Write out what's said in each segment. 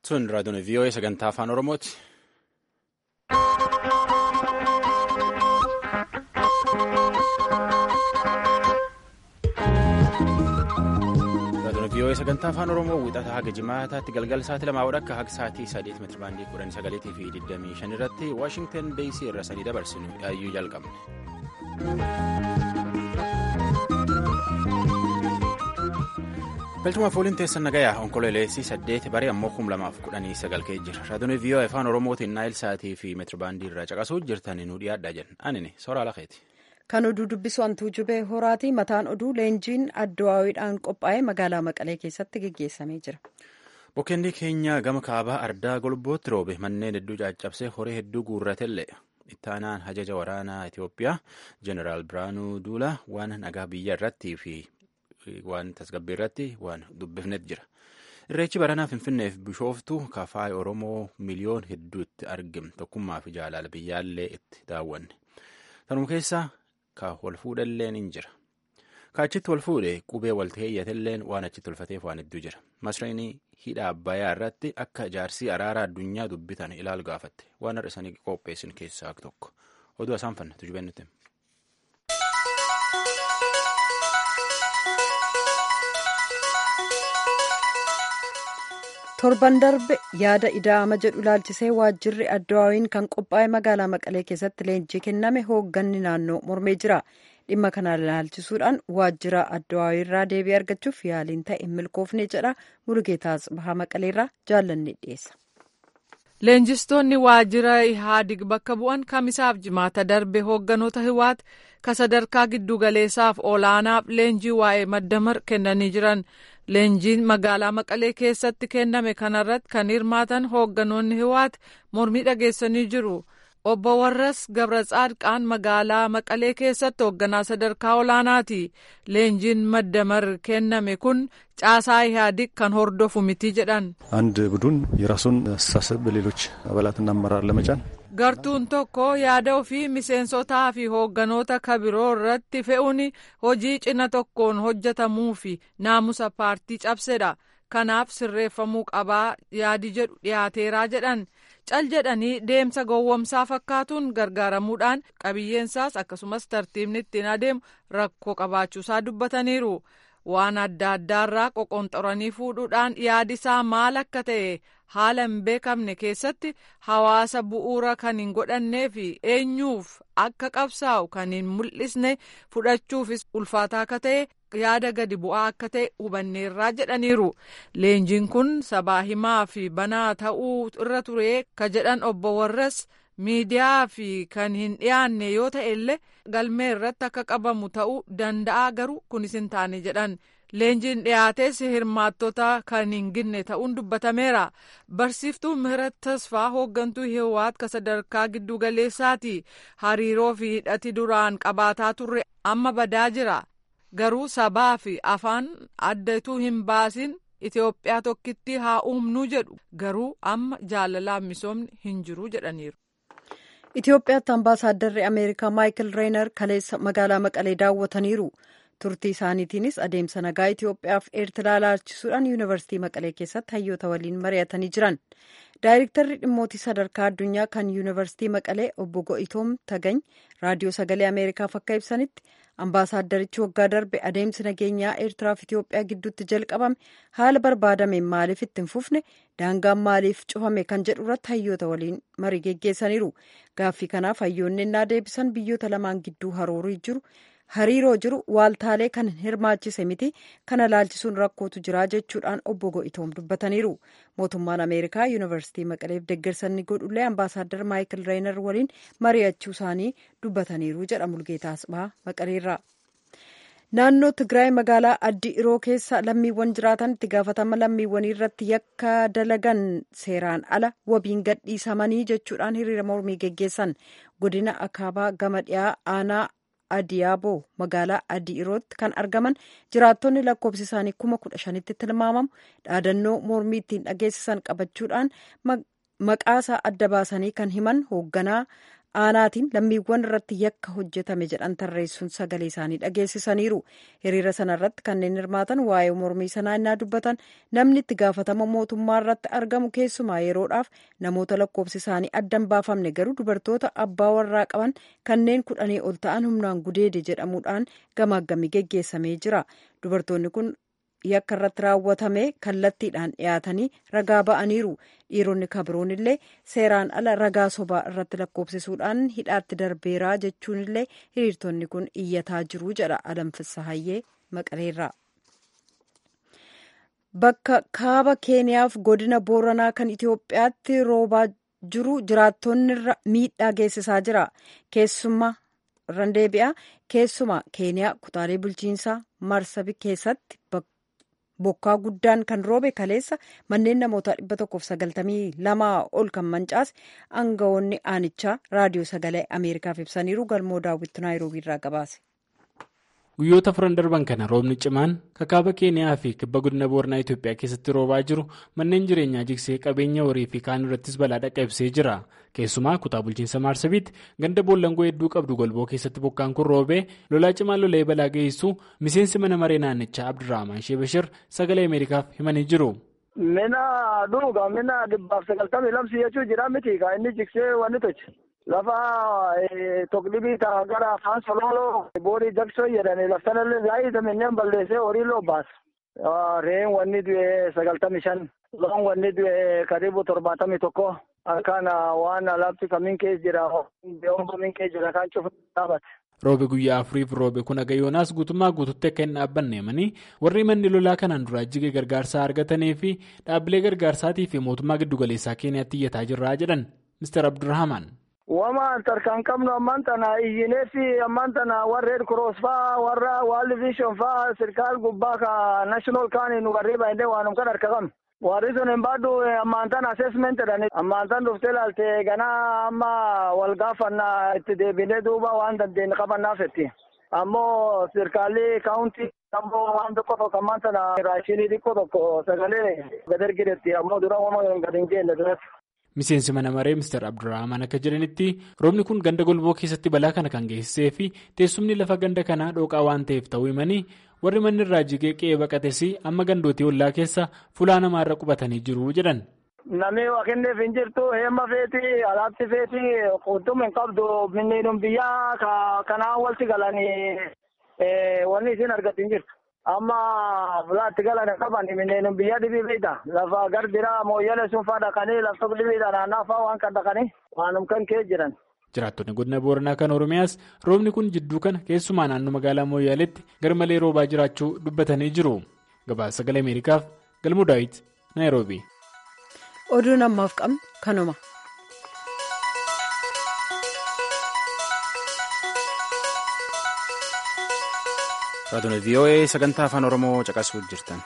Sun raadiyoon VOA sagantaa afaan Oromooti. Raadiyoon VOA sagantaa afaan Oromoo wixata haga jimaataatti galgala sa'aatii lamaa wadhakka haga sa'aatii sadeet meetira baandii kudhan sagaleetii fi digdamii shan irratti Waashingtan DC irra sadii dabarsinu yaayyuu jalqabne. galchuma fooliin teessan nagayaa onkololeessii saddeet barii ammoo kum lamaaf kudhanii sagal ka'ee jira raadiyoon viiyoo afaan oromootiin naayil sa'aatii fi meetirabaandii irraa caqasuu jirtan nu dhiyaadhaa jenna anini soraa lafeeti. kan oduu dubbisu antuu jubee horaati mataan oduu leenjiin addawaawiidhaan qophaa'ee magaalaa maqalee keessatti geggeessamee jira. bokkeenni keenya gama kaabaa ardaa golbootti roobe manneen hedduu caccabsee horii hedduu guurratellee ittaanaan hajaja waraanaa itiyoophiyaa jeneraal biraanuu duula waan nagaa biyya irrattii fi waan tasgabbii irratti waan dubbifnet jira irreechi baranaa finfinneef bishooftu kafaay oromoo miliyoon hedduutti argame tokkummaa fi jaalala biyyaallee itti daawwanne tanuma keessaa ka wal fuudhalleen hin jira ka achitti wal fuudhe qubee walta heeyyatelleen waan achitti tolfateef waan hedduu jira masreenii hidha abbayaa irratti akka jaarsii araara addunyaa dubbitan ilaalu gaafatte waan har'a isanii qopheessin keessaa tokko oduu isaan fanna tujubeen nuti. torban darbe yaada ida'ama jedhu ilaalchisee waajjirri addawaawiin kan qophaa'e magaalaa maqalee keessatti leenjii kenname hoogganni naannoo mormee jira dhimma kana ilaalchisuudhaan waajjira addawaawiirraa deebii argachuuf yaaliin ta'e hin milkoofne jedha mulugeetaas bahaa maqaleerraa jaallanni dhiyeessa. leenjistoonni waajjira ihaadig bakka bu'an kamisaaf jimaata darbe hoogganoota hiwaat ka sadarkaa giddugaleessaaf olaanaaf leenjii waa'ee maddamar kennanii jiran leenjiin magaalaa maqalee keessatti kenname kanarratti kan hirmaatan hoogganoonni hiwaat mormii dhageessanii jiru obbo warras gabra tsaadqaan magaalaa maqalee keessatti hoogganaa sadarkaa olaanaati leenjiin maddamar kenname kun caasaa ihaadig kan hordofu miti jedhan አንድ ቡድን የራሱን አስተሳሰብ በሌሎች አባላትና አመራር ለመጫን gartuun tokko yaada ofii miseensotaa fi hoogganoota kabiroo irratti fe'uun hojii cina tokkoon hojjetamuu fi naamusa paartii cabsedha kanaaf sirreeffamuu qabaa yaadi jedhu dhiyaateeraa jedhan cal jedhanii deemsa gowwomsaa fakkaatuun gargaaramuudhaan qabiyyeensaas akkasumas tartiibni ittiin adeemu rakkoo qabaachuusaa dubbataniiru waan adda addaarraa qoqonxoranii fuudhuudhaan yaadisaa maal akka ta'e haala hin beekamne keessatti hawaasa bu'uura kan hin godhannee fi eenyuuf akka qabsaa'u kan hin mul'isne fudhachuufis ulfaataa akka ta'e yaada gadi bu'aa akka ta'e hubanneerraa jedhaniiru leenjiin kun sabaa himaa fi banaa ta'uu irra ture ka jedhan obbo warras miidiyaa fi kan hin dhiyaanne yoo ta'e illee galmee irratti akka qabamu ta'uu danda'a garuu kunis hin taane jedhan leenjiin dhiyaates hirmaattota kan hin ginne ta'uun dubbatameera barsiiftuu mihirat tasfaa hooggantuu hiwaat ka sadarkaa giddugaleessaati hariiroo fi hidhati duraan qabaataa turre amma badaa jira garuu sabaa fi afaan addatu hin baasin itiyoophiyaa tokkitti haa uumnuu jedhu garuu amma jaalalaaf misoomni hin jiru jedhaniiru. Itoophiyaatti ambaasaadarri Ameerikaa Maayikil Reenar kaleessa magaalaa Maqalee daawwataniiru. turtii isaaniitiinis adeemsa nagaa Itoophiyaaf eertiraa laalchisuudhaan yuunivarsiitii Maqalee keessatti hayyoota waliin mari'atanii jiran. Daayirektarri dhimmootii sadarkaa addunyaa kan yuunivarsiitii Maqalee obbo Go'itoom Tagany raadiyoo sagalee Ameerikaaf akka ibsanitti ambaasaaddarichi waggaa darbe adeemsi nageenyaa eertiraaf Itoophiyaa gidduutti jalqabame haala barbaadameen maaliif itti hin fufne daangaan maaliif cufame kan jedhu irratti hayyoota waliin marii geggeessaniiru. Gaaffii kanaaf hayyoonni innaa deebisan biyyoota lamaan gidduu haroorii jiru. hariiroo jiru waaltaalee kan hirmaachise miti kana laalchisuun rakkootu jira jechuudhaan obbo Go'itoom dubbataniiru mootummaan ameerikaa yuunivarsiitii maqaleef deeggarsanni godhullee ambaasaaddar maayikil reenar waliin mari'achuu isaanii dubbataniiru jedha mulgeetaa asbaa maqaleerraa. naannoo tigraay magaalaa addi iroo keessa lammiiwwan jiraatan itti gaafatama lammiiwwanii irratti yakka dalagan seeraan ala wabiin gadhiisamanii jechuudhaan hiriira mormii geggeessan godina akaabaa gama dhiyaa aanaa adiyaaboo magaalaa adii irootti kan argaman jiraattonni lakkoofsi isaanii kuma kudha shanitti tilmaamamu dhaadannoo mormii ittiin dhageessisan qabachuudhaan maqaasaa adda baasanii kan himan hoogganaa aanaatiin lammiiwwan irratti yakka hojjetame jedhan tarreessuun sagalee isaanii dhageessisaniiru hiriira sana irratti kanneen hirmaatan waa'ee mormii sanaa innaa dubbatan namni itti gaafatama mootummaa irratti argamu keessumaa yeroodhaaf namoota lakkoofsi isaanii addan baafamne garuu dubartoota abbaa warraa qaban kanneen kudhanii ol ta'an humnaan gudeede jedhamuudhaan gamaaggamii geggeessamee jira dubartoonni kun yakka irratti raawwatame kallattiidhaan dhiyaatanii ragaa ba'aniiru dhiironni kabiroon illee seeraan ala ragaa sobaa irratti lakkoofsisuudhaan hidhaatti darbeeraa jechuun illee hiriirtonni kun iyyataa jiru jedha alamfissa hayyee maqaleerraa. bakka kaaba keeniyaaf godina booranaa kan itiyoophiyaatti roobaa jiru jiraattonni miidhaa geessisaa jira keessumaa irraan deebi'a keessumaa keeniyaa kutaalee bulchiinsaa marsabi keessatti bokkaa guddaan kan roobe kaleessa manneen namoota 192 ol kan mancaase aangawoonni aanichaa raadiyoo sagalee ameerikaaf ibsaniiru galmoo daawwitti naayiroobii irraa gabaase. guyyoota furan darban kana roobni cimaan kaaba keeniyaa fi kibba godina booranaa itiyoophiyaa keessatti roobaa jiru manneen jireenyaa jigsee qabeenya horii fi kaan irrattis balaa dhaqqabsee jira keessumaa kutaa bulchiinsa maarsabiitti ganda boollangoo hedduu qabdu golboo keessatti bokkaan kun roobee lolaa cimaan lolee balaa geessu miseensi mana maree naannichaa abdurrahman sheebashir sagalee ameerikaaf himanii jiru. mina dhuga mina dhibbaaf sagaltamii lamsi jechuu jira miti ka inni jigsee wanni tochi. lafa tokklibii ta'a gara afaan sololoo boorii jaksoo jedhani laftanallee zaayita minneen balleessee horii loo baas reen wanni du'e sagaltami shan loon wanni du'e karibu torbaatamii tokko akkaan waan alaabti kamiin keessa jira beekumsa kamiin keessa jira kan cufa dhaabate. roobe guyyaa afuriif roobe kun agayoonaas guutummaa guututti akka hin dhaabbanne himanii warri manni lolaa kanaan duraa jige gargaarsaa argatanii fi dhaabbilee gargaarsaatii fi mootummaa giddugaleessaa keeniyaatti iyyataa jirraa jedhan mister abdurrahaman. Wama tarkaan qabnu ammaan tana iyyinee fi ammaan tana warra Red Cross faa warra World Vision faa sirkaal gubbaa ka national kaanii nu warri baay'ee waanum kan harka qabnu. Warri sun hin baadhu ammaan tana assessment jedhani ammaan tan dhuftee ilaalte ganaa amma wal gaafannaa itti deebinee duuba waan dandeenye qabannaaf jetti. Ammoo sirkaalli kaawuntii ammoo waan tokko tokko ammaan tana raashinii xiqqoo tokko sagalee gad ergidetti ammoo dura wama gad hin jenne duratti. miseensi mana maree mister abdurrahman akka jedhanitti roobni kun ganda golboo keessatti balaa kana kan geessisee fi teessumni lafa ganda kanaa dhooqaa waan ta'eef ta'uu himanii warri manni irraa jigee qe'ee baqates amma gandootii ollaa keessa fulaa namaarra qubatanii jiru jedhan. Namni waa kenneef hin jirtu heemma feeti alaabti feeti qulxumm hin qabdu minniidhum biyyaa kanaan walitti galanii wanni isin argatu hin jirtu. amma fulaatti galan qaban minneen biyya dhibii beekta lafa gardira mooyyale sun faa dhaqanii lafta dhibiidha naannaa faa waan kan dhaqanii waanum kan kee jiran. jiraattonni godina booranaa kan oromiyaas roobni kun jidduu kana keessumaa naannoo magaalaa mooyyaleetti garmalee roobaa jiraachuu dubbatanii jiru gabaasa sagalee ameerikaaf galmuu daawit naayiroobi. oduun ammaaf qabnu kanuma. Raadiyoo VOA sagantaa afaan Oromoo caqasuu jirtan.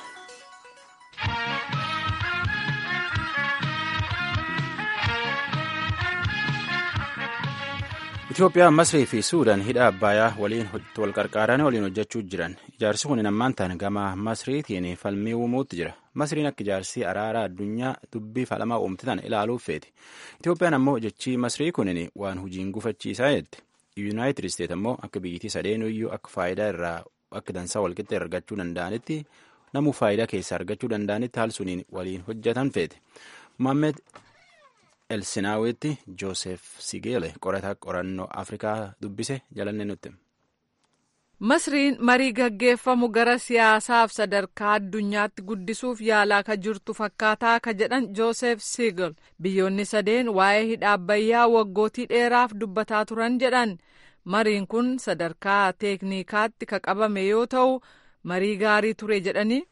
Itoophiyaa, Masrii fi Suudaan hidha Abbayaa waliin wal qarqaaranii waliin hojjechuu jiran. Ijaarsi kun ammaan ta'an gama Masriitiin falmii uumuutti jira. Masriin akka ijaarsi araara addunyaa dubbii falamaa uumte tan ilaaluuf feeti. Itoophiyaan ammoo jechii Masrii kunin waan hojiin gufachiisaa jette. Yuunaayitid Isteet ammoo akka biyyittii sadeenuyyuu akka faayidaa irraa akka dansaa walqixa argachuu danda'anitti namuu faayidaa keessaa argachuu danda'anitti haal suniin waliin hojjetan feete. Mohaammed Elsinaawitti Joosef Sigeele qorataa qorannoo Afrikaa dubbise jalanne nutti. Masriin marii gaggeeffamu gara siyaasaaf sadarkaa addunyaatti guddisuuf yaalaa ka jirtu fakkaataa ka jedhan Joosef Siigel biyyoonni sadeen waa'ee hidha abbayyaa waggootii dheeraaf dubbataa turan jedhan. mariin kun sadarkaa teeknikaatti ka qabame yoo ta'u marii gaarii ture jedhanii.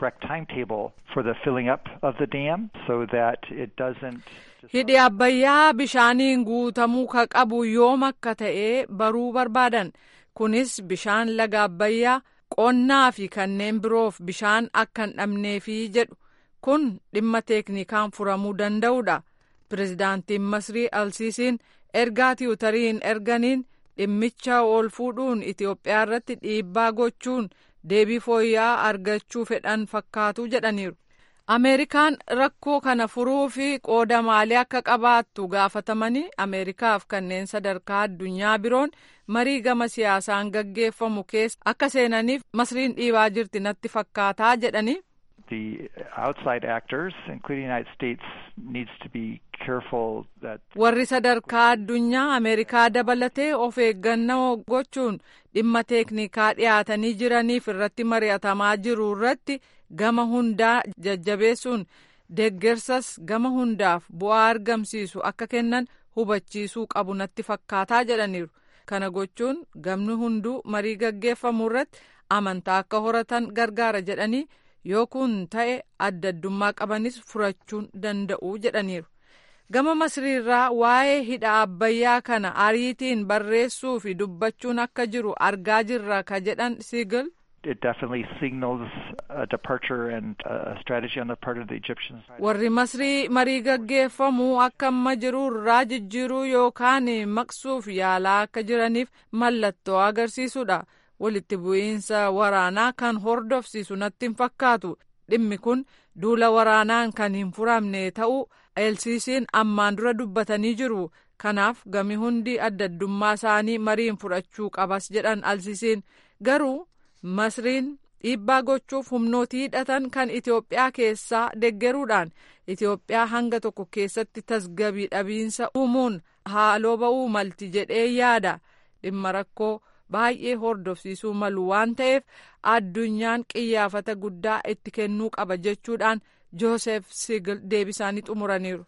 hidhi abbayyaa bishaaniin guutamuu ka qabu yoom akka ta'e baruu barbaadan kunis bishaan laga abbayyaa qonnaa fi kanneen biroof bishaan akka hin dhabneefi jedhu kun dhimma teeknikaan furamuu danda'udha pirezidaantiin masrii alsiisiin ergaa tiwutariin erganiin. dhimmicha ol fuudhuun Itoophiyaa irratti dhiibbaa gochuun deebii fooyya'aa argachuu fedhan fakkaatu jedhaniiru. Ameerikaan rakkoo kana furuu fi qooda maalii akka qabaattu gaafatamanii Ameerikaaf kanneen sadarkaa addunyaa biroon marii gama siyaasaan gaggeeffamu keessa akka seenaniif masriin dhiibaa jirti natti fakkaataa jedhanii. The outside actors, including the United States, needs to be careful that. Warri sadarkaa addunyaa Ameerikaa dabalatee of eeggannoo gochuun dhimma teeknikaa dhiyaatanii jiraniif irratti mari'atamaa jiru irratti gama hundaa jajjabeessuun deeggarsas gama hundaaf bu'aa argamsiisu akka kennan hubachiisuu qabu natti fakkaataa jedhaniiru. Kana gochuun gamni hunduu marii gaggeeffamu irratti amantaa akka horatan gargaara jedhanii yoo kun ta'e adda addummaa qabanis furachuun danda'u jedhaniiru. Gama masriirraa waa'ee hidha abbayyaa kana ariitiin barreessuu fi dubbachuun akka jiru argaa jirra ka jedhan Siigil. It definitely signals a departure and a strategy on the part of the Egyptians. Warri masrii marii gaggeeffamu akka amma jiru irraa jijjiiruu yookaan maqsuuf yaalaa akka jiraniif mallattoo agarsiisudha. Walitti bu'iinsa waraanaa kan hordofsiisu natti hin fakkaatu. Dhimmi kun duula waraanaan kan hin furamne ta'uu elsiisiin ammaan dura dubbatanii jiru. Kanaaf gami hundi adda addummaa isaanii mariin fudhachuu qabas jedhan alsiisiin garuu. Masriin dhiibbaa gochuuf humnootii hidhatan kan Itoophiyaa keessaa deggeruudhaan Itoophiyaa hanga tokko keessatti tasgabii dhabiinsa uumuun haaloo ba'uu malti jedhee yaada dhimma rakkoo baay'ee hordofsiisuu malu waan ta'eef addunyaan qiyyaafata guddaa itti kennuu qaba jechuudhaan Joosef Sigil deebisaanii xumuraniiru.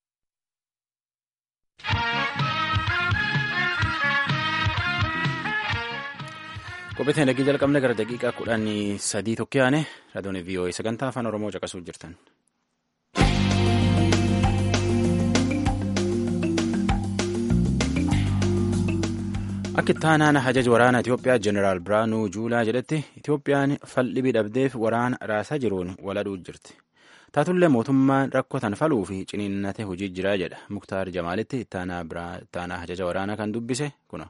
Qophiitiin dhagii jalqabne gara daqiiqaa kudhanii sadii tokko yaane raadiyoon VOA sagantaa afaan Oromoo caqasuu jirtan. Akka itti aanaan hajaja waraanaa Itoophiyaa Jeneraal Biraanuu Juulaa jedhetti Itoophiyaan fal'ii dhabdeef waraana raasaa jiruun waladhuu jirti. Taatullee mootummaan rakkoo tan faluu fi ciniinnate hojii jiraa jedha. Muktaar Jamaalitti itti aanaa hajaja waraanaa kan dubbise kuna.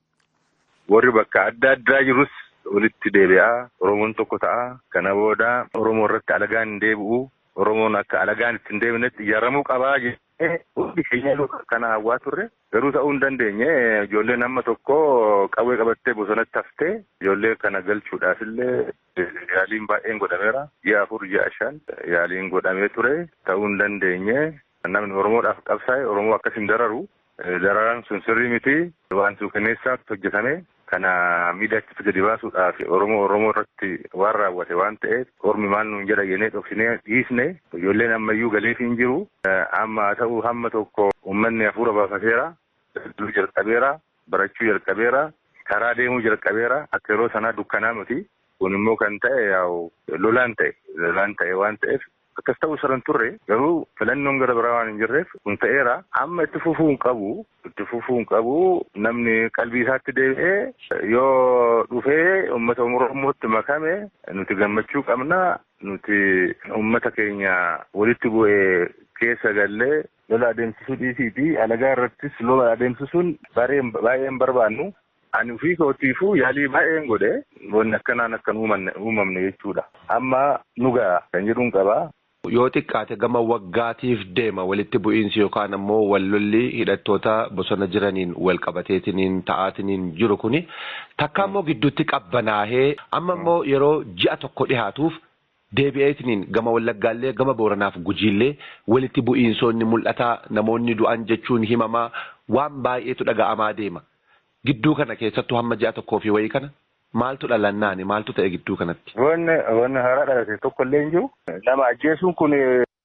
warri bakka adda addaa jirus walitti deebi'aa oromoon tokko ta'a kana booda oromoo irratti alagaan hin deebi'u oromoon akka alagaan itti hin deebinetti ijaaramuu qabaa jennee hundi keenya kana hawwaa turre garuu ta'uu hin dandeenye ijoolleen amma tokko qawwee qabattee bosonatti haftee ijoollee kana galchuudhaaf illee yaaliin baay'een godhameera ji'a afur ji'a shan yaaliin godhamee ture ta'uu hin dandeenye namni oromoodhaaf qabsaa'e oromoo akkas hin dararu dararaan sun sirrii miti waan suukaneessaatti hojjetame kana miidhaatti gadi baasuudhaaf oromoo oromoo irratti waan raawwate waan ta'eef ormi maal nuun jedha jennee dhoksinee dhiisne ijoolleen ammayyuu galeef hin jiru amma haa ta'u hamma tokko uummanni hafuura baafateera daldaluu jalqabeera barachuu jalqabeera karaa deemuu jalqabeera akka yeroo sanaa dukkanaa miti kun immoo kan ta'e yaa'u lolaan ta'e lolaan ta'e waan ta'eef akkas ta'uu saran turre garuu filannoon gara biraa waan hin jirreef kun ta'eera amma itti fufuu hin qabu itti fufuu hin qabu namni qalbii isaatti deebi'ee yoo dhufee uummata oromootti makame nuti gammachuu qabna nuti uummata keenya walitti bu'ee keessa gallee lola adeemsisuu dhiisii fi alagaa irrattis lola adeemsisuun baay'een barbaannu ani ofii kootiifuu yaalii baay'een godhe wanni akkanaan akkan uumamne jechuudha amma nu ga'a kan jedhuun qabaa. Yoo xiqqaate gama waggaatiif deema walitti bu'iinsi yookaan ammoo wallolli hidhattoota bosona jiraniin wal qabateetiniin ta'aatiniin jiru kuni takka ammoo gidduutti qabbanaahee amma ammoo yeroo ji'a tokko dhihaatuuf deebi'eetiniin gama wallaggaallee gama booranaaf gujiillee walitti bu'iinsoonni mul'ataa namoonni du'an jechuun himamaa waan baay'eetu dhaga'amaa deema gidduu kana keessattuu hamma ji'a tokkoo fi wayii kana. Maaltu dhalannaani maaltu ta'e gidduu kanatti. Wanni wanni haaraa dhalate tokko illee hin jiru. Nama ajjeesuun kun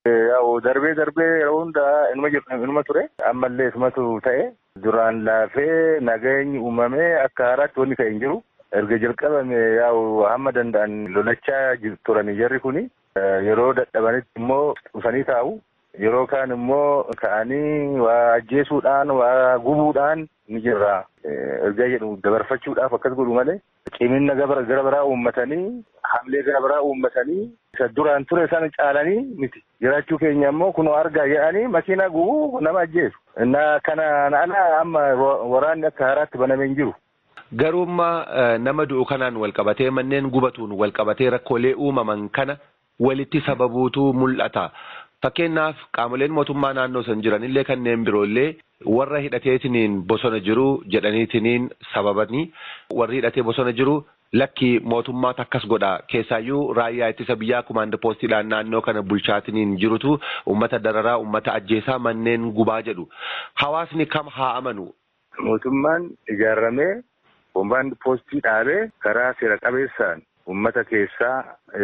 darbee darbee yeroo hundaa inuma ture. Ammallee isumatu ta'e. Duraan laafee nageenyi uumamee akka haaraatti wanni ta'e hin jiru. Erga jalqabame yaa'u hamma danda'an lolachaa turan jarri kuni yeroo dadhabanitti immoo dhufanii taa'u. Yeroo kaan immoo ka'anii waa ajjeesuudhaan waa gubuudhaan ni jirra. Erga jedhu dabarfachuudhaaf akkas godhu malee cimina gara biraa uummatanii hamlee gara biraa uummatanii isa duraan ture sana caalanii miti. Jiraachuu keenya immoo kunoo argaa jedhanii makiinaa gubuu nama ajjeesu. Innaa kanaan ala amma waraanni akka haaraatti banamee hin jiru. Garuummaa nama du'u kanaan wal qabatee manneen gubatuun wal qabatee rakkoolee uumaman kana walitti sababuutu mul'ata. Fakkeenyaaf qaamoleen mootummaa naannoo san jiranillee kanneen biroollee warra hidhateetiniin bosona jiru jedhaniitiniin sababanii warri hidhatee bosona jiru lakki mootummaatu akkas godha keessaayyuu raayyaa ittisa biyyaa kumaanda poostiidhaan naannoo kana bulchaatiniin jirutu ummata dararaa ummata ajjeesaa manneen gubaa jedhu hawaasni kam haa amanu. Mootummaan ijaaramee kumaanda poostii dhaabee karaa seera qabeessaan ummata keessaa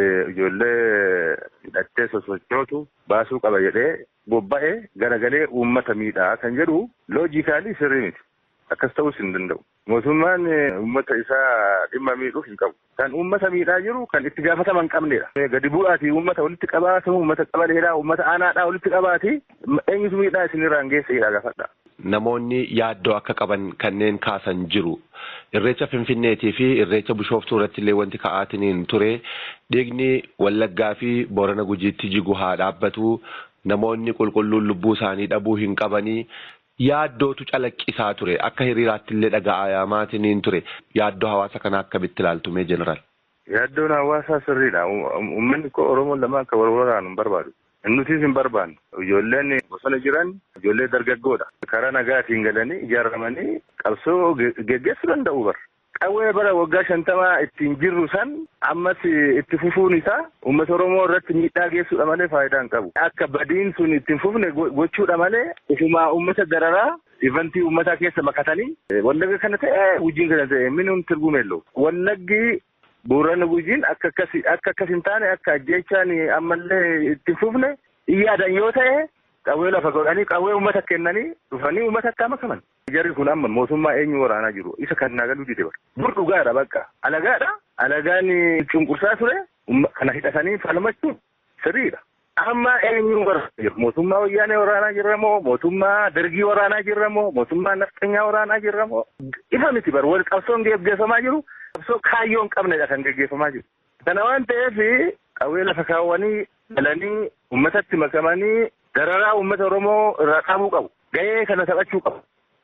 ijoollee hidhattee sosochootu baasuu qaba jedhee bobba'ee garagalee uummata miidhaa kan jedhu loojikaalii sirrii miti. Akkas ta'uus hin danda'u. Mootummaan uummata isaa dhimma miidhuuf hin qabu. Kan uummata miidhaa jiru kan itti gaafatama hin qabnedha. Gadi bu'aatii uummata walitti qabaatu, uummata qabaleedhaa, uummata aanaadhaa walitti qabaati. Eenyutu miidhaa isinirraan geesseedha gaafadha. Namoonni yaaddoo akka qaban kanneen kaasan jiru. Irreecha Finfinneetii fi irreecha Bishooftuu irratti illee wanti ka'aatiniin ture. Dhiigni Wallaggaa fi Boorana Gujiitti jigu haa dhaabbatu. Namoonni qulqulluun lubbuu isaanii dhabuu hin qabanii. Yaaddootu calaqqisaa ture. Akka hiriiraatti illee dhaga'amaatiniin ture. Yaaddoo hawaasa kanaa akkamitti ilaaltume jeneraal? Yaaddoon hawaasaa sirriidha. Uummanni koo Oromoon lama akka wal waraanu hin barbaadu. Nutis hin barbaanne. Ijoolleen bosona jiran ijoollee dargaggoodha. Karaa nagaatiin galanii ijaaramanii qabsoo geggeessuu danda'u bara. Qawwee bara waggaa shantamaa ittiin jirru san ammas itti fufuun isaa uummata Oromoo irratti miidhaa geessuudha malee faayidaa hin qabu. Akka badiin sun ittiin fufne gochuudha malee ufumaa uummata dararaa ivantii uummataa keessa makatanii wallagga kana ta'e wujjiin kana ta'e minimum tirgumeello. Wallaggi Boorana Gujiin akka akkas akka akkas hin taane akka ajjeechaan ammallee itti fufne yaadan yoo ta'e qawwee lafa godhanii qawwee uummata kennanii dhufanii uummata akka makaman. Jarri kun amma mootummaa eenyu waraanaa jiru isa kan naagaluu dide bara. Dur dhugaadha bakka alagaadha alagaan cunqursaa ture kana hidhatanii falmachuun sirriidha. Amma eenyu waraanaa jiru mootummaa wayyaanee waraanaa jirra moo mootummaa dargii waraanaa jirra moo mootummaa nafxanyaa waraanaa jirra moo ifa miti bara wal qabsoon geggeeffamaa jiru. Qabsoo kaayyoo hin qabnedha kan geggeeffamaa jiru. Kana waan ta'eef qawwee lafa kaawwanii galanii uummatatti makamanii dararaa uummata Oromoo irraa qabuu qabu. Gahee kana taphachuu qabu.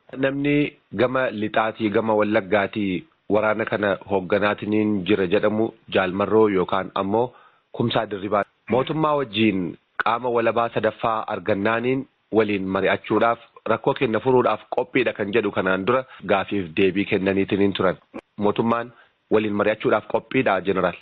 Namni gama lixaatii gama wallaggaatii waraana kana hoogganaatiin jira jedhamu jaalmarroo yookaan ammoo kumsaa dirribaa. Mootummaa wajjiin qaama walabaa sadaffaa argannaaniin waliin mari'achuudhaaf rakkoo keenya furuudhaaf qophiidha kan jedhu kanaan dura gaafiif deebii kennaniitiin turan. Mootummaan waliin mari'achuudhaaf qophiidha jeneraal.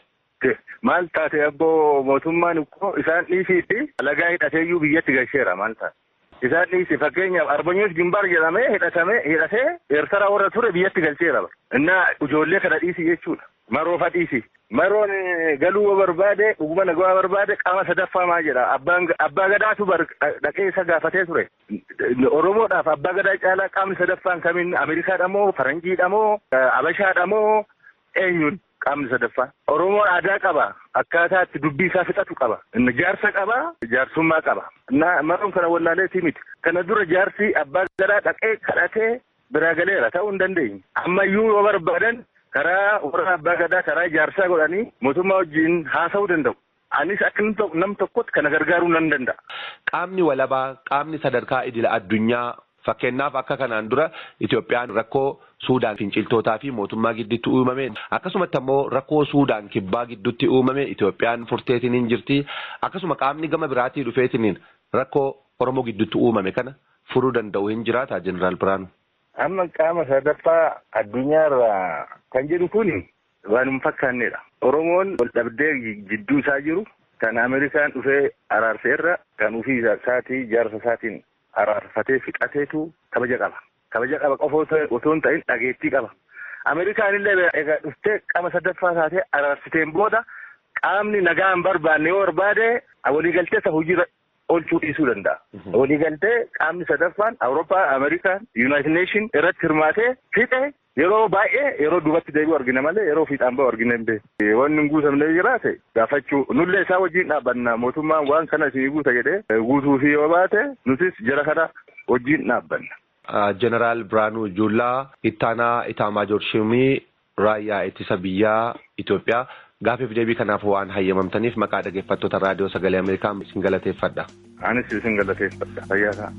Maal taate abboo mootummaan ikkoo isaan dhiisiitti alagaa hidhateeyyuu biyyatti galcheera maal taate. Isaan dhiisi fakkeenyaaf arbanyoof gimbaar jedhamee hidhatame hidhatee eertara warra ture biyyatti galcheera. Innaa ijoollee kana dhiisi jechuudha. Maroofa dhiisi. Maroon galuu barbaade dhuguma nagaa barbaade qaama sadaffaa maa jedha. Abbaa gadaatu dhaqee isa gaafatee ture. Oromoodhaaf abbaa gadaa caalaa qaamni sadaffaan kamiin Ameerikaadha moo Faranjiidha moo Abashaadha moo eenyuun qaamni sadaffaan. Oromoon aadaa qaba. Akkaataa itti dubbii isaa fixatu qaba. Inni jaarsa qaba. Jaarsummaa qaba. Maroon kana wallaaleetii miti. Kana dura jaarsi abbaa gadaa dhaqee kadhatee biraa galeera ta'uu hin dandeenye. Ammayyuu yoo barbaadan karaa warra abbaa gadaa karaa jaarsaa godhanii mootummaa wajjin haasa'uu danda'u. Anis akka nam tokkotti kana gargaaruu nan danda'a. Qaamni walabaa qaamni sadarkaa idila addunyaa fakkeenyaaf akka kanaan dura Itoophiyaan rakkoo Suudaan finciltootaa fi mootummaa gidduutti uumame akkasumatti ammoo rakkoo Suudaan kibbaa gidduutti uumame Itoophiyaan furteetiniin jirti akkasuma qaamni gama biraatii dhufeetiniin rakkoo Oromoo gidduutti uumame kana furuu danda'u hin jiraata jeneraal Biraanuu. Amma qaama sadaffaa addunyaarraa kan jedhu kun waan hin fakkaannedha. Oromoon wal dhabdee jidduu isaa jiru kan Ameerikaan dhufee araarseerra kan ofii isaatii jaarsa isaatiin araarfatee fixateetu kabaja qaba. Kabaja qaba qofa otoo hin ta'in dhageettii qaba. Ameerikaan illee egaa dhuftee qaama sadaffaa taatee araarsiteen booda qaamni nagaa hin barbaanne yoo barbaade waliigaltee isa hojiirra oolchuu dhiisuu danda'a. Waliigaltee qaamni sadaffaan Awurooppaa, Ameerikaan, Yuunaayitid Neeshin irratti hirmaatee fixe yeroo baay'ee yeroo duubatti deebi'u argina malee yeroo fiixaan bahu argina hin beeku. Wanni hin guutamne jiraate gaafachuu nullee isaa wajjin dhaabbanna mootummaan waan kana isinii guuta jedhee guutuu fi yoo baate nutis jara kana wajjin dhaabbanna. Jeneraal Biraanuu Juullaa ittaanaa Itaamaajoor Shimii raayyaa ittisa biyyaa Itoophiyaa gaafiif deebii kanaaf waan hayyamamtaniif maqaa dhaggeeffattoota raadiyoo sagalee Ameerikaa isin galateeffadha. Anis isin galateeffadha. Fayyaa ta'a.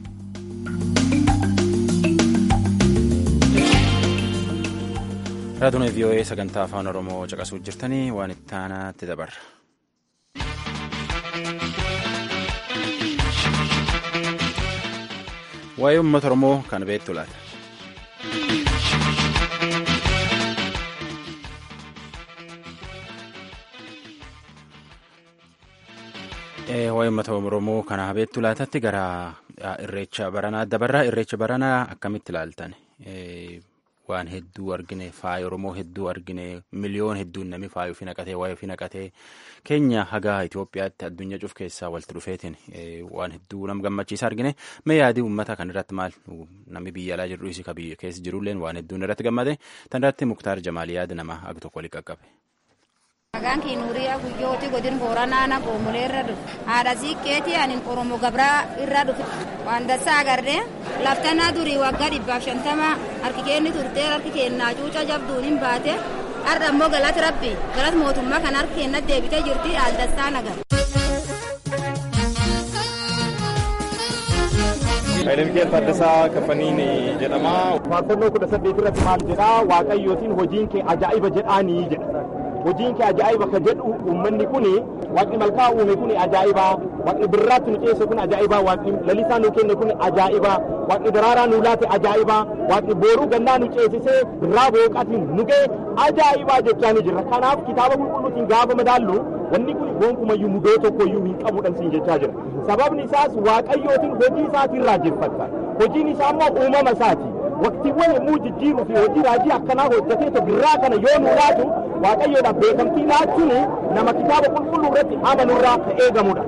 Raadiyoon VOA sagantaa afaan Oromoo caqasuu jirtanii waan itti aanaatti dabarra. Waa'ee uummata Oromoo kan beektu laata. Waa'ee uummata Oromoo kana beektu laatatti gara irreecha baranaa dabarraa irreecha baranaa akkamitti ilaaltan? Waan hedduu argine faaya Oromoo hedduu argine miliyoon hedduun namni faaya ofii naqatee waa'ee ofii naqatee keenya hagaa Itoophiyaatti addunyaa cuf keessaa walitti dhufeetiin waan hedduu nama gammachiisa argine mee yaadii uummata kan irratti maal namni biyya alaa jiru isii biyya keessa jirulleen waan hedduun irratti gammade tan irratti muktaar jamaal yaada nama ag tokko waliin qaqqabe. Maqaan kee Nuuriyaa Guyyooti godin Booranaa Goomulee irra dhufe. Haadha siiqqeetii ani Oromoo Gabraa irra dhufe. Waan dassaa agarree laftanaa durii waggaa dhibbaaf shantama harki keenni turtee harki keennaa cuuca jabduun hin baate. Har'a immoo galata rabbi galata mootummaa kan harki keenna deebitee jirti haal dassaa nagar. Hayilamiikeel Taaddasaa Kafaniin jedhama. Faarfannoo kudha saddeet irratti maal jedhaa Waaqayyootiin hojiin kee ajaa'iba jedhaanii jedha. hojiin kee ajaa'iba ka jedhu uummanni kun waaqni malkaa uume kun ajaa'iba waaqni birraatti nu ceese kun ajaa'iba waaqni lalisaa nu kenne kun ajaa'iba waaqni daraaraa nu laate ajaa'iba waaqni booruu gannaa nu ceesisee birraa booqaatiin nu ga'e ajaa'iba jechaa ni jirra kanaaf kitaaba qulqulluutiin gaafa madaallu wanni kun gonkumayyuu mudoo tokkoyyuu hin qabuudhaan siin jechaa jira sababni isaas waaqayyootiin hojii isaatiin raajeffatta hojiin isaa immoo uumama isaati waqtiiwwan yommuu jijjiiruu fi hojii raajii akkanaa hojjetee birraa kana yoo nu laatu waaqayyoodhaaf beekamtii laachuun nama kitaaba qulqulluu irratti amanurraa ka eegamudha.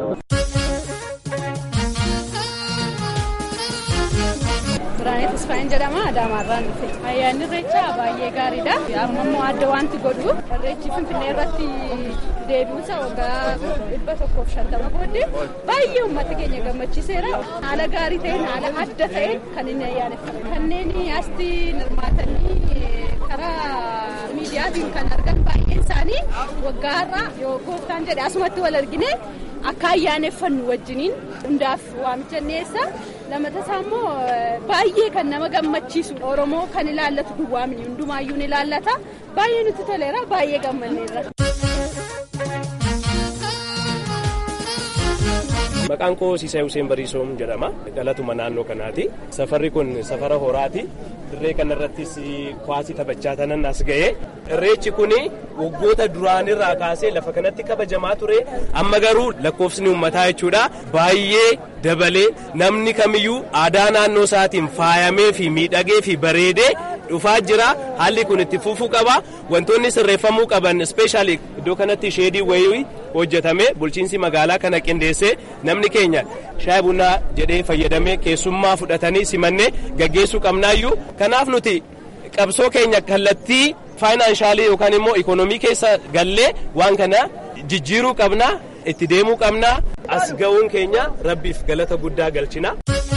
Biraanee Tasfaayin jedhama Adaamaarraan dhufe. Ayyaanni irreechaa baay'ee gaariidha. Amma immoo adda wanti godhu irreechi Finfinnee irratti deebiinsa waggaa dhibba tokkoof shantama booddee baay'ee uummata keenya gammachiiseera. Haala gaarii ta'een haala adda ta'een kan inni ayyaaneffame. Kanneen asii hirmaatanii karaa miidiyaatiin kan argan baay'een isaanii waggaa har'aa yoo gooftaan jedhe asumatti wal argine akka ayyaaneffannu wajjiniin hundaaf waamicha dhiyeessa. lamatasaa immoo baay'ee kan nama gammachiisu oromoo kan ilaallatu duwwaa miti hundumaayyuu ni ilaallata baay'ee nutti toleera baay'ee gammanneerra. Maqaan koo Siisee Hussein Bariisoom jedhama. Dhalatuma naannoo kanaati. Safarri kun safara horaati. Dirree kanarrattis kwaasii taphachaa tanan as ga'e. Irreechi kun waggoota duraanirraa kaasee lafa kanatti kabajamaa ture. Amma garuu lakkoofsni uummataa jechuudha. Baay'ee dabalee namni kamiyyuu aadaa naannoo isaatiin faayamee fi miidhagee fi bareedee dhufaa jira. Haalli kun itti fufuu qaba. Wantoonni sirreeffamuu qaban ispeeshaalii iddoo kanatti sheedii wayii hojjetame bulchiinsi magaalaa kana qindeessee namni keenya shaayii bunaa jedhee fayyadamee keessummaa fudhatanii simannee gaggeessuu qabnaayyuu kanaaf nuti qabsoo keenya kallattii faayinaansaalii yookaan immoo ikoonomii keessa gallee waan kana jijjiiruu qabna itti deemuu qabna as ga'uun keenya rabbiif galata guddaa galchina.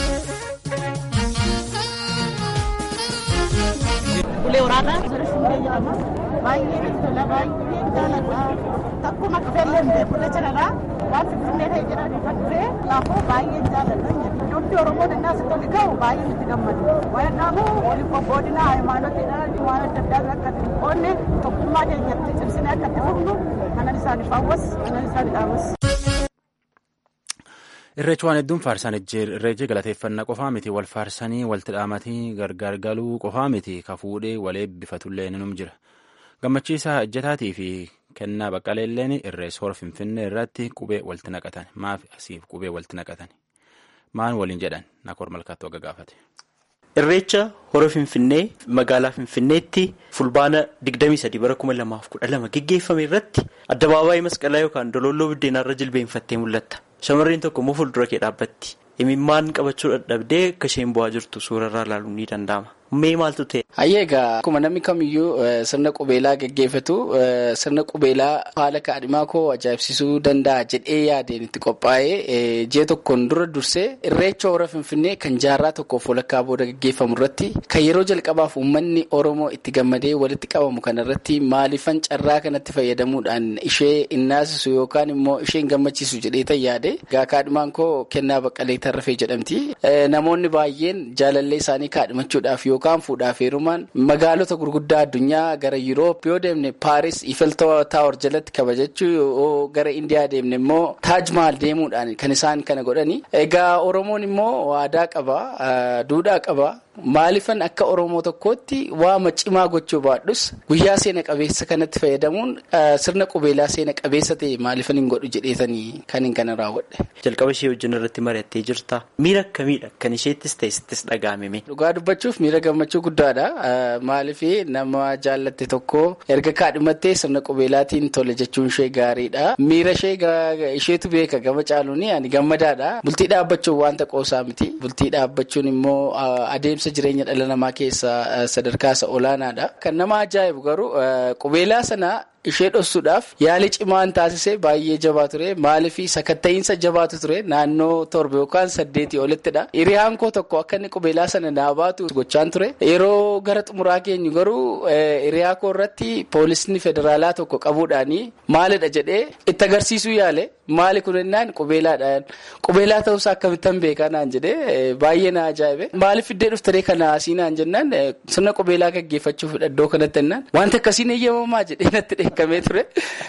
Ulee waraanaa baay'ee tola baay'ee jaalladha takkuma dhufeellee hin beeku jecha dhala waan finfinnee ta'e jedhanii kan dhufe laafoo baay'ee jaalladha ijoollee oromoo dannaa sitti oli ga'u baay'ee nutti gammadu waan dhaabu waliin qobboodina hayimaanotiidha waan adda addaa akka qoonne tokkummaa keenyatti cimsinee akka itti fufnu kanan isaaniif hawwas kanan isaaniif dhaabas. Irreechi waan hedduun faarsan irreechi galateeffannaa qofaa miti wal faarsanii walitti dhaamatanii gargar galuu qofaa miti ka fuudhee wal eebbifatullee ni jira. Gammachiisaa ejjetaatii fi kennaa baqqaleelleen irrees hora finfinnee irratti qubee walitti naqatan maaf asiif qubee walitti naqatan maan waliin jedhan nakoor malkaattuu akka gaafate. Irreecha hora Finfinnee magaalaa Finfinneetti fulbaana 23 bara 2012 geggeeffame irratti addabaabaayii masqalaa yookaan dololloo biddeenaarra jilbeenfattee mul'atta. Shamarreen tokko immoo fuuldura kee dhaabbatti. Imimmaan qabachuu dadhabdee akka isheen bu'aa jirtu suurarraa ilaaluun ni danda'ama. Mee maaltu ta'e? Hayyee egaa akkuma namni kamiyyuu sirna qubeelaa geggeeffatu sirna qubeelaa haala kaadhimaa koo ajaa'ibsiisuu danda'a jedhee yaadeen itti qophaa'ee ji'a tokkoon dura dursee irreecha hora finfinnee kan jaarraa tokkoof walakkaa booda geggeeffamu irratti kan yeroo jalqabaaf uummanni oromoo itti gammadee walitti qabamu kanarratti maaliifan carraa kanatti fayyadamuudhaan ishee innaasisu yookaan immoo isheen gammachiisu jedhee yaade egaa kaadhimaan koo kennaa baqqalee tarrafee jedhamti namoonni baay'een jaalallee isaanii kaadhimachuudhaaf yoo yookaan fuudhaaf heerumaan magaalota gurguddaa addunyaa gara Yuroop yoo deemne Paaris Ifel Taawar jalatti kabajachuu yoo gara Indiyaa deemne immoo Taaj Maal deemuudhaan kan isaan kana godhani. Egaa Oromoon immoo aadaa qaba, duudhaa qaba. Maalifan akka Oromoo tokkootti waama cimaa gochuu baadhus guyyaa seena qabeessa kanatti fayyadamuun sirna qubeelaa seena qabeessa ta'e maalifan hin godhu jedheetanii kan hin kana raawwadhe. Jalqaba ishee wajjin irratti mari'attee jirta. Miira akkamiidha kan isheettis ta'e sittis dhaga'ame. Dhugaa dubbachuuf miira gammachuu guddaadha. Maaliif nama jaallatte tokko erga kaadhimattee sirna qubeelaatiin tole jechuun ishee gaariidha. Miira ishee isheetu beeka gama caaluun ani gammadaadha. Bultii dhaabbachuun wanta qoosaa miti. Bultii dhaabbachuun immoo adeemsa. jireenya dhala namaa keessaa sadarkaa isa olaanaadha. Kan nama ajaa'ibu garuu qubeelaa sana ishee dhoksuudhaaf yaali cimaan taasise baay'ee jabaa ture maaliif sakatta'iinsa jabaatu ture naannoo torba yookaan saddeetii olittidha. Hiriyaan koo tokko akka inni qubeelaa sana naa baatu gochaan ture. Yeroo gara xumuraa keenyu garuu hiriyaa koo irratti poolisni federaalaa tokko qabuudhaanii maalidha jedhee itti agarsiisuu yaale maali kun jennaan qubeelaadhaan qubeelaa ta'uusaa akkamittan beekaa naan jedhee baay'ee na ajaa'ibe. Maaliif iddee dhuftaree kana asii naan jennaan sirna qubeelaa gaggeeffachuuf iddoo kanatti jennaan wanta akkasiin eeyyamamaa jedhee natti dheekkamee ture.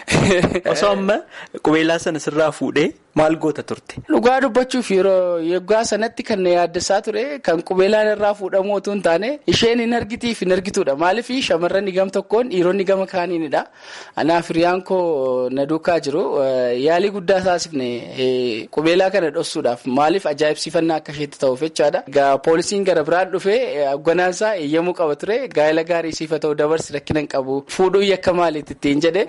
Osoo amma qubeelaa sana sirraa fuudhee maal goota turte? Dhugaa dubbachuuf yeroo yeggaa sanatti kan na yaaddessaa ture kan qubeelaan irraa fuudhamu otoo hin taane isheen hin argitiif hin argituudha. Maaliif shamarran gam tokkoon dhiironni gama kaaniinidha. Anaaf hiriyaan koo na duukaa jiru yaalii guddaa taasifne qubeelaa kana dhoksuudhaaf maaliif ajaa'ibsiifannaa akka isheetti ta'uuf jechaadha. Egaa poolisiin gara biraan dhufee hogganaansaa eeyyamuu qaba ture gaa'ela gaarii siifa ta'u dabarsi rakkina hin qabu fuudhuu yakka maaliitti ittiin jedhe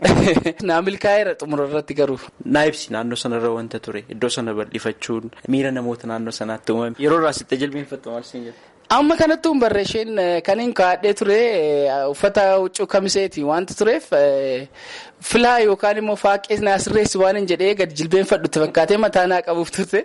naa milkaa'eera xumura irratti garuu. Naa ibsi naannoo sanarra wanta ture iddoo sana bal'ifachuun miira namoota naannoo sanaatti uumame yeroo irraa sitte jilbeenfattu maal siin jedhu. Amma kanatti hin barreesheen kan hin kaadhee ture uffata huccuu kamiseeti wanta tureef filaa yookaan immoo faaqee naa sirreessi waan hin jedhee gadi jilbeenfadhutti fakkaatee mataa naa qabuuf turte.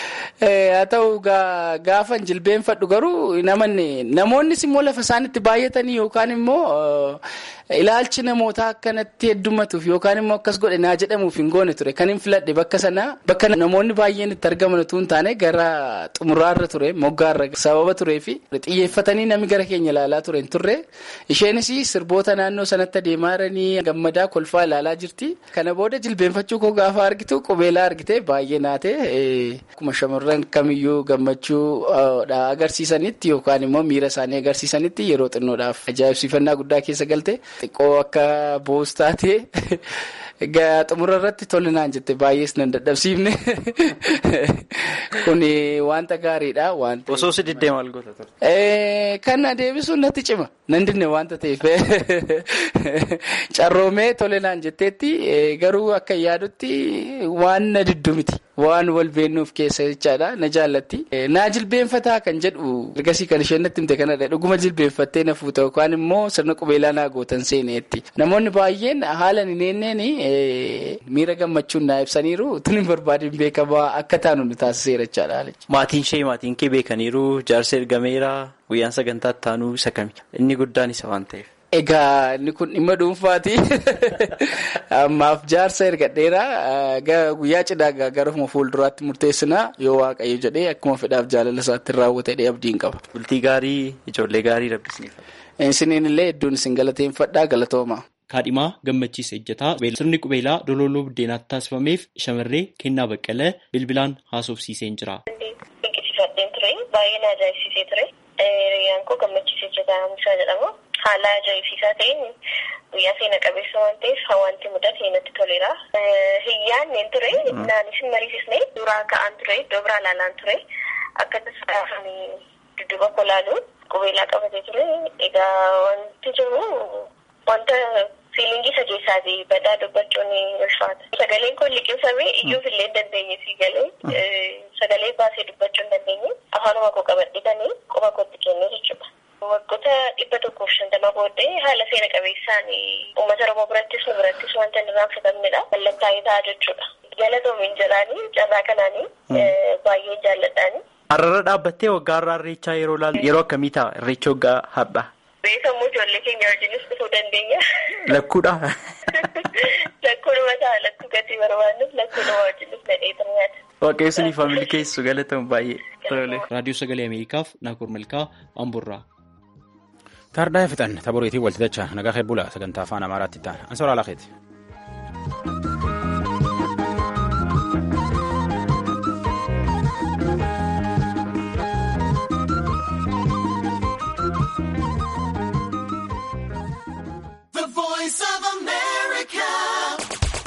Haa ta'u gaafa jilbeenfadhu garuu namanne namoonnis immoo lafa isaanitti baay'atanii yookaan immoo ilaalchi namootaa akkanatti heddumatuuf yookaan immoo akkas godhe naa jedhamuuf hin goone ture kan hin filadhe bakka sanaa bakka namoonni baay'een itti argaman utuu hin taane gara xumuraarra ture moggaarra sababa turee fi xiyyeeffatanii namni gara keenya ilaalaa ture hin turre isheenis sirboota naannoo sanatti adeemaa jiranii gammadaa kolfaa ilaalaa jirti kana booda jilbeenfachuu koo gaafa argitu qubeelaa argite baay'ee naate akkuma shamarran kamiyyuu gammachuu agarsiisanitti yookaan immoo miira isaanii agarsiisanitti yeroo xinnoodhaaf ajaa'ibsiifannaa guddaa keessa galte. Xiqqoo akka boos taate xumura irratti tolinaan jette baay'ees nan dadhabsiifne kun wanta gaariidha. Osoo si diddee maal goota ture? Kan adeemsuun natti cima nan dinne wanta ta'eef carroomee tolinaan jetteetti garuu akka yaadutti waan na diddu miti. Waan wal beennuuf keessa jechaadha na jaallatti. Naa jilbeenfataa kan jedhu ergasii kan isheen natti himte kanadha. Dhuguma jilbeenfattee na fuuta yookaan immoo sirna qubeelaa naa gootan seeneetti. Namoonni baay'een haala hin eenneen miira gammachuun naa ibsaniiru tun hin barbaadin beekamaa akka taanu nu taasiseera jechaadha. Maatiin ishee maatiin kee beekaniiru jaarsa ergameera guyyaan sagantaa taanuu isa kami inni guddaan isa waan ta'eef. Egaa inni kun dhimma dhuunfaati. Ammaaf jaarsa ergadheera guyyaa cidhaa garuma fuulduraatti murteessinaa yoo waaqayyo jedhee akkuma fedhaaf jaalala isaatti raawwatee abdiin qaba. Bultii gaarii ijoollee gaarii rabbisniif. Isiniin illee hedduun isin galateeffadhaa galatooma. Kaadhimaa gammachiisa ejjataa sirni qubeelaa dololoo buddeenaatti taasifameef shamarree kennaa baqqalee bilbilaan haasofsiiseen jira. Dinqisiifadheen ture baay'ee na ajaa'ibsiisee ture. Riyyaan koo gammachiisa ejjataa Hamisaa jedhama. Haala ajaa'ibsiisaa ta'een guyyaa seena qabeessa waan ta'eef wanti mudate natti toleera. Hiyyaan neen ture naanis hin mariisisne suuraa ka'aan ture iddoo biraa ilaalaan ture akka tasaa dudduuba koo laalu qubeelaa qabatee ture. Egaa wanti jiru wanta fiilingii isa keessaati badaa dubbachuun ulfaata. Sagaleen koo liqimsamee iyyuuf illee hin dandeenye si galee sagalee baasee dubbachuu hin dandeenye afaanuma koo qabadhitanii quba kootti kennee jechuudha. Waggoota dhibba tokkoof shantama booddee haala seena qabeessaan uummata Oromoo birattis nu birattis wanta hin irraanfatamnedha. Mallattaa'ee ta'a jechuudha. Galatoomiin jedhaanii carraa kanaanii baay'ee jaalladhaani. Har'arra dhaabbattee waggaa har'aa irreechaa yeroo ilaalu yeroo akkamii ta'a irreecha waggaa har'aa? Beekamuu ijoollee keenya wajjinis dhufuu dandeenya. Lakkuudha. Lakkuudhuma ta'a lakkuu gatii barbaadnuuf lakkuudhuma wajjinis nadhee turmaata. Waaqayyo suniif milkeessu galatamu baay'ee. Raadiyoo Sagalee Ameerikaaf Naakoor Malkaa Amburraa. Taardaa fixan taboriitiin walti dachaan nagaa hebbula sagantaa afaan amaaraatti ta'an ansoraa lakeeti.